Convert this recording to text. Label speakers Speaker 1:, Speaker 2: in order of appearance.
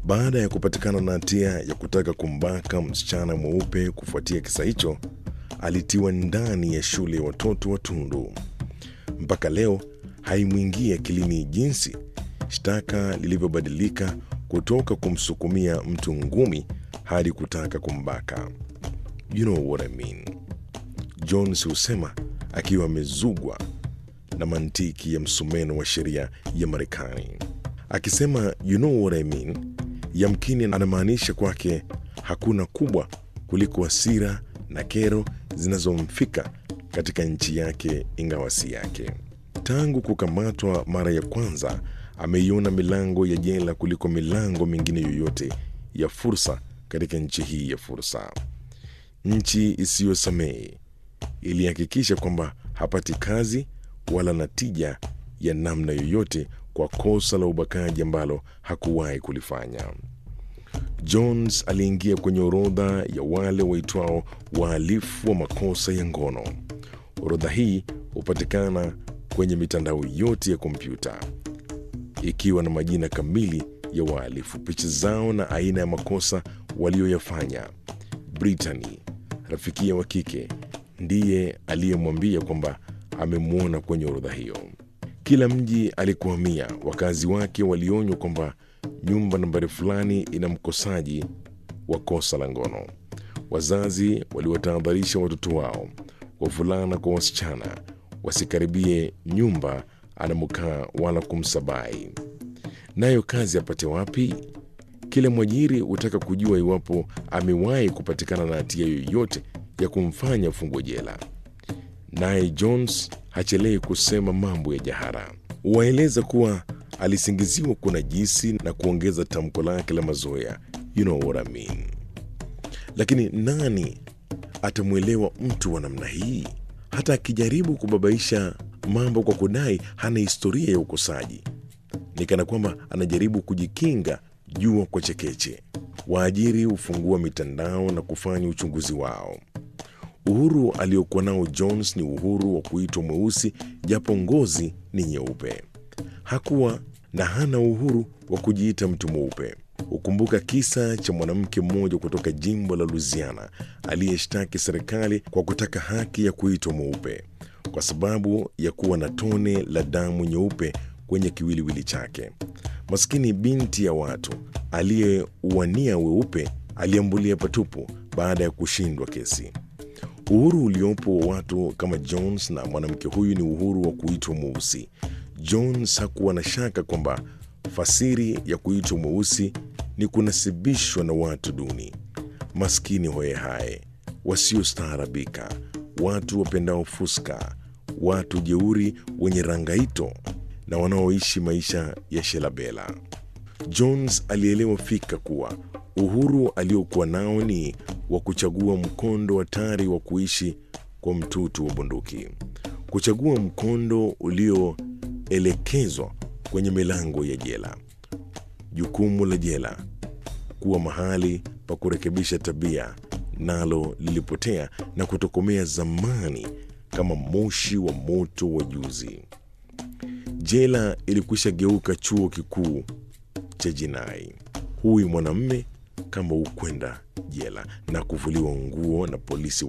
Speaker 1: Baada ya kupatikana na hatia ya kutaka kumbaka msichana mweupe kufuatia kisa hicho, alitiwa ndani ya shule ya watoto wa Tundu. Mpaka leo haimwingii akilini jinsi shtaka lilivyobadilika kutoka kumsukumia mtu ngumi hadi kutaka kumbaka. You know what I mean. Jones husema akiwa amezugwa na mantiki ya msumeno wa sheria ya Marekani. Akisema you know what I mean, yamkini anamaanisha kwake hakuna kubwa kuliko hasira na kero zinazomfika katika nchi yake ingawa si yake. Tangu kukamatwa mara ya kwanza, ameiona milango ya jela kuliko milango mingine yoyote ya fursa katika nchi hii ya fursa. Nchi isiyosamehe ilihakikisha kwamba hapati kazi wala natija ya namna yoyote kwa kosa la ubakaji ambalo hakuwahi kulifanya. Jones aliingia kwenye orodha ya wale waitwao wahalifu wa makosa ya ngono. Orodha hii hupatikana kwenye mitandao yote ya kompyuta ikiwa na majina kamili ya wahalifu, picha zao na aina ya makosa walioyafanya. Brittany, rafikia wa kike, ndiye aliyemwambia kwamba amemwona kwenye orodha hiyo. Kila mji alikuhamia, wakazi wake walionywa kwamba nyumba nambari fulani ina mkosaji wa kosa la ngono. Wazazi waliwatahadharisha watoto wao, wavulana kwa wasichana, wasikaribie nyumba anamokaa wala kumsabai. Nayo kazi apate wapi? Kila mwajiri hutaka kujua iwapo amewahi kupatikana na hatia yoyote ya kumfanya fungwe jela. Naye Jones hachelei kusema mambo ya jahara, waeleza kuwa alisingiziwa kunajisi na kuongeza tamko lake la mazoea, you know what I mean. Lakini nani atamwelewa mtu wa namna hii? Hata akijaribu kubabaisha mambo kwa kudai hana historia ya ukosaji, ni kana kwamba anajaribu kujikinga jua kwa chekeche. Waajiri hufungua mitandao na kufanya uchunguzi wao. Uhuru aliokuwa nao Jones ni uhuru wa kuitwa mweusi japo ngozi ni nyeupe. Hakuwa na hana uhuru wa kujiita mtu mweupe. Hukumbuka kisa cha mwanamke mmoja kutoka jimbo la Louisiana aliyeshtaki serikali kwa kutaka haki ya kuitwa mweupe kwa sababu ya kuwa na tone la damu nyeupe kwenye kiwiliwili chake. Maskini binti ya watu aliyeuania weupe aliambulia patupu baada ya kushindwa kesi. Uhuru uliopo wa watu kama Jones na mwanamke huyu ni uhuru wa kuitwa mweusi. Jones hakuwa na shaka kwamba fasiri ya kuitwa mweusi ni kunasibishwa na watu duni, maskini hoyehaye, wasiostaarabika, watu wapendao fuska, watu jeuri wenye rangaito na wanaoishi maisha ya shelabela. Jones alielewa fika kuwa uhuru aliokuwa nao ni wa kuchagua mkondo hatari wa kuishi kwa mtutu wa bunduki, kuchagua mkondo ulioelekezwa kwenye milango ya jela. Jukumu la jela kuwa mahali pa kurekebisha tabia nalo lilipotea na kutokomea zamani kama moshi wa moto wa juzi. Jela ilikwisha geuka chuo kikuu cha jinai. Huyu mwanamme kama hukwenda jela na kuvuliwa nguo na polisi